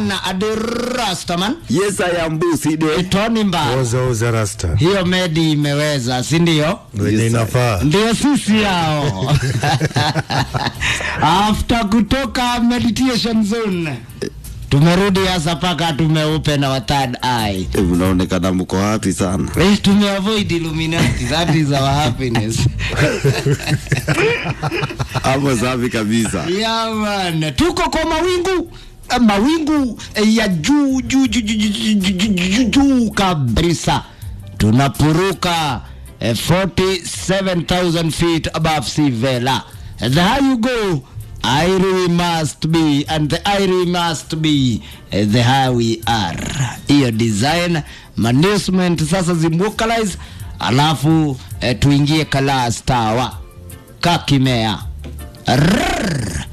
man adi Rastaman Yes, I am Busi de. Tony Mbaya. Oza oza rasta. Hiyo medi imeweza, si ndio? Wenye Yes, inafaa. Ndio sisi hao. After kutoka meditation zone tumerudi hasa paka tumeupe na wa third eye. Eh, Unaonekana mko happy sana. Eh, tumeavoid Illuminati, that is our happiness. Hapo safi kabisa. Yeah, man. Tuko kwa mawingu eh, mawingu eh, ya juu juu juu juu juu, juu, juu, juu, juu kabisa tunapuruka eh, 47,000 feet above sea level. The higher you go higher we must be and the higher we must be eh, the higher we are. Hiyo design management sasa zimwokalize, alafu eh, tuingie class tower kakimea Rrrr.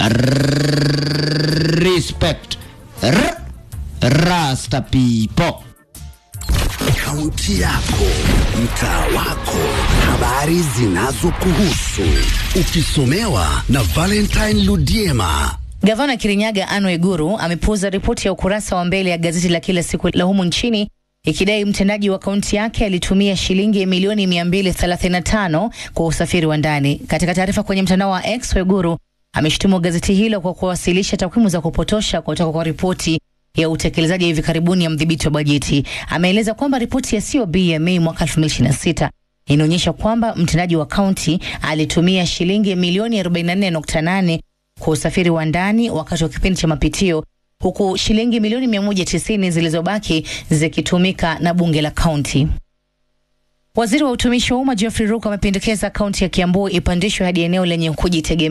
Rrrr. respect Rrrr. rasta people Kaunti yako, mtaa wako, habari zinazokuhusu, ukisomewa na Valentine Ludiema. Gavana Kirinyaga Anne Waiguru amepuuza ripoti ya ukurasa wa mbele ya gazeti la kila siku la humu nchini ikidai mtendaji wa kaunti yake alitumia shilingi milioni 235 kwa usafiri wa ndani. Katika taarifa kwenye mtandao wa X, Waiguru ameshutumu gazeti hilo kwa kuwasilisha takwimu za kupotosha kutoka kwa ripoti ya utekelezaji ya hivi karibuni ya mdhibiti wa bajeti. Ameeleza kwamba ripoti ya COB ya Mei mwaka 2026 inaonyesha kwamba mtendaji wa kaunti alitumia shilingi milioni 44.8 kwa usafiri wa ndani wakati wa kipindi cha mapitio huku shilingi milioni 190 zilizobaki zikitumika na bunge la kaunti. Waziri wa utumishi wa umma Geoffrey Ruko amependekeza kaunti ya Kiambu ipandishwe hadi eneo lenye kujitegemea